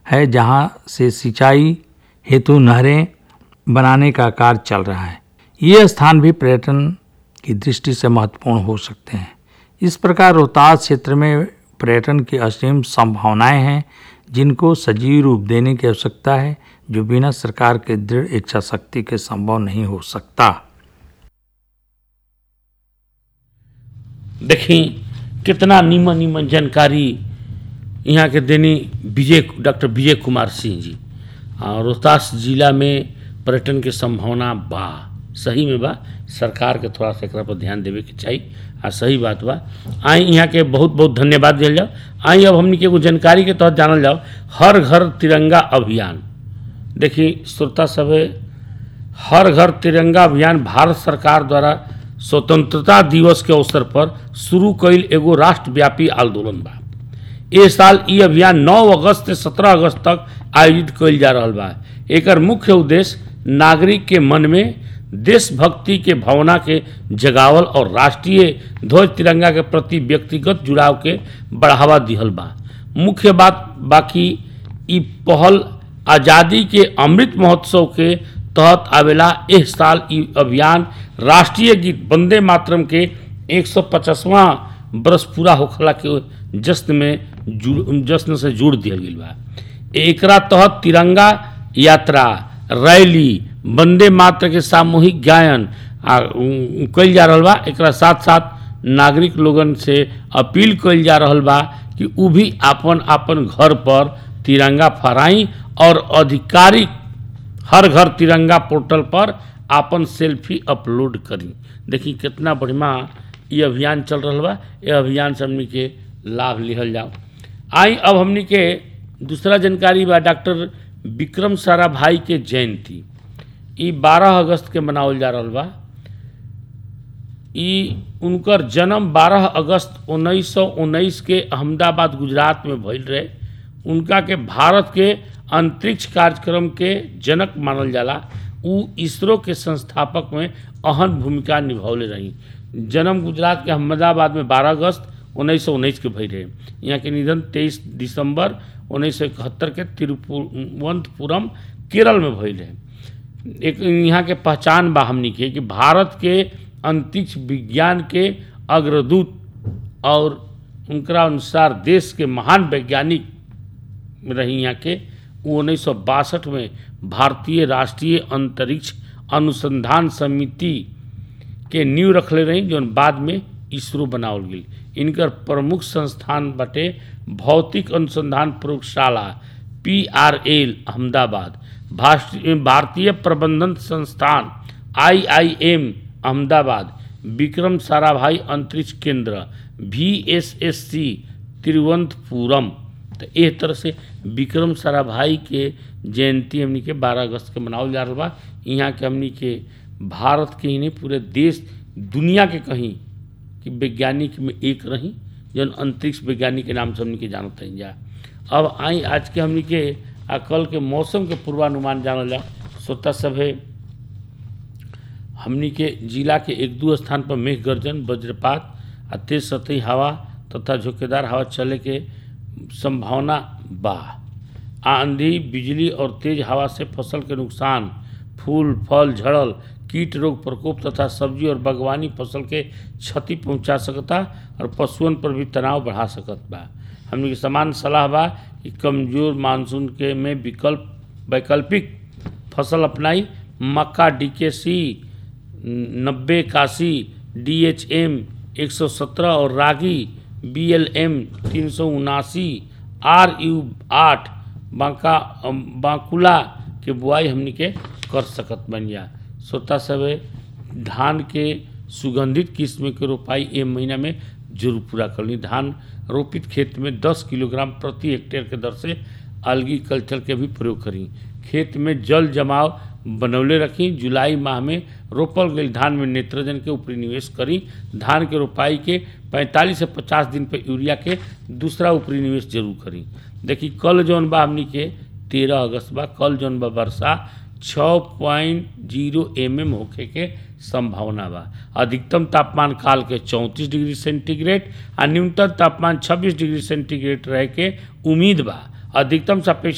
है जहां से सिंचाई हेतु नहरें बनाने का कार्य चल रहा है ये स्थान भी पर्यटन की दृष्टि से महत्वपूर्ण हो सकते हैं इस प्रकार रोहतास क्षेत्र में पर्यटन की असीम संभावनाएं हैं जिनको सजीव रूप देने की आवश्यकता है जो बिना सरकार के दृढ़ इच्छा शक्ति के संभव नहीं हो सकता देखी कितना नीमन नीमन जानकारी यहाँ के देनी विजय डॉक्टर विजय कुमार सिंह जी और रोहतास जिला में पर्यटन के संभावना बा सही में बा सरकार के थोड़ा सा एकरा पर ध्यान देवे के चाहिए आ सही बात बा आई यहाँ के बहुत बहुत धन्यवाद दिया जाओ आई अब हमनी के एगो जानकारी के तहत जानल जाओ हर घर तिरंगा अभियान देखी श्रोता सभे हर घर तिरंगा अभियान भारत सरकार द्वारा स्वतंत्रता दिवस के अवसर पर शुरू कईल एगो राष्ट्रव्यापी आंदोलन बा ए साल ई अभियान 9 अगस्त से 17 अगस्त तक आयोजित कईल जा रहल बा एकर मुख्य उद्देश्य नागरिक के मन में देशभक्ति के भावना के जगावल और राष्ट्रीय ध्वज तिरंगा के प्रति व्यक्तिगत जुड़ाव के बढ़ावा दिहल बा मुख्य बात बाकी ई पहल आज़ादी के अमृत महोत्सव के तहत आवेला एह साल ई अभियान राष्ट्रीय गीत वंदे मातरम के 150वां बरस पूरा होखला के जश्न में जुड़ जश्न से जोड़ दिया गया बा एकरा तहत तिरंगा यात्रा रैली वंदे मात्र के सामूहिक गायन आ कल जा रहा बा एकरा साथ साथ नागरिक लोगन से अपील कल जा रहा बा कि उ भी आपन आपन घर पर तिरंगा फहराई और आधिकारिक हर घर तिरंगा पोर्टल पर आपन सेल्फी अपलोड करी देखी कितना बढ़िया ये अभियान चल रहा बा ये अभियान से हमनी के लाभ लिहल जाओ आई अब हमनी के दूसरा जानकारी बा डॉक्टर विक्रम साराभाई के जयंती ई 12 अगस्त के मनावल जा रहा बा ई उनकर जन्म 12 अगस्त 1919 के अहमदाबाद गुजरात में भइल रहे उनका के भारत के अंतरिक्ष कार्यक्रम के जनक मानल जाला उ इसरो के संस्थापक में अहम भूमिका निभौले रही जन्म गुजरात के अहमदाबाद में 12 अगस्त 1919 के भई रहे यहाँ के निधन 23 दिसंबर उन्नीस सौ इकहत्तर के तिरुवनंतपुरम केरल में भइल रहे एक यहाँ के पहचान बा हमनी के कि भारत के अंतरिक्ष विज्ञान के अग्रदूत और उनका अनुसार देश के महान वैज्ञानिक रही यहाँ के उन्नीस सौ बासठ में भारतीय राष्ट्रीय अंतरिक्ष अनुसंधान समिति के नींव रखले रही जो बाद में इसरो बनावल गई इनकर प्रमुख संस्थान बटे भौतिक अनुसंधान प्रयोगशाला पी आर एल अहमदाबाद भारतीय प्रबंधन संस्थान I I M Ahmedabad Vikram Sarabhai अंतरिक्ष केंद्र V S S C Thiruvananthapuram तो एक तरह से विक्रम साराभाई के जयंती हमनी के 12 अगस्त के मनावल जा रहा बा यहाँ के हमनी के भारत के ही नहीं पूरे देश दुनिया के कहीं कि वैज्ञानिक में एक रही जौन अंतरिक्ष वैज्ञानिक के नाम से हमनी के जानत हैं जा अब आई आज के हमनी के आ कल के मौसम के पूर्वानुमान जानल जा श्रोता सभे हमनी के जिला के एक दो स्थान पर मेघ गर्जन वज्रपात आ तेज सतही हवा तथा झोंकेदार हवा चले के संभावना बा आंधी बिजली और तेज हवा से फसल के नुकसान फूल फल झड़ल कीट रोग प्रकोप तथा सब्जी और बागवानी फसल के क्षति पहुंचा सकता और पशुओं पर भी तनाव बढ़ा सकत बा हमने के समान सलाह बा कि कमजोर मानसून के में विकल्प वैकल्पिक फसल अपनाई मक्का डीकेसी नब्बे इक्यासी डी एच एम एक सौ सत्रह और रागी बी एल एम तीन सौ उनासी आर यू आठ बांका बांकुला के बुआई हमनी के कर सकत बनिया श्रोता सभे धान के सुगंधित किस्म के रोपाई ए महीना में जरूर पूरा करनी धान रोपित खेत में 10 किलोग्राम प्रति हेक्टेयर के दर से अलगी कल्चर के भी प्रयोग करी खेत में जल जमाव बनौले रखी जुलाई माह में रोपल गई धान में नेत्रजन के ऊपरी निवेश करी धान के रोपाई के 45 से 50 दिन पे यूरिया के दूसरा ऊपरी निवेश जरूर करी देखी कल जौन बा हमनी के तेरह अगस्त बा कल जौन बा वर्षा छः पॉइंट जीरो एम एम होखे के संभावना बा अधिकतम तापमान काल के चौंतीस डिग्री सेंटीग्रेड आ न्यूनतम तापमान 26 डिग्री सेंटीग्रेड रहे के उम्मीद बा अधिकतम सापेक्ष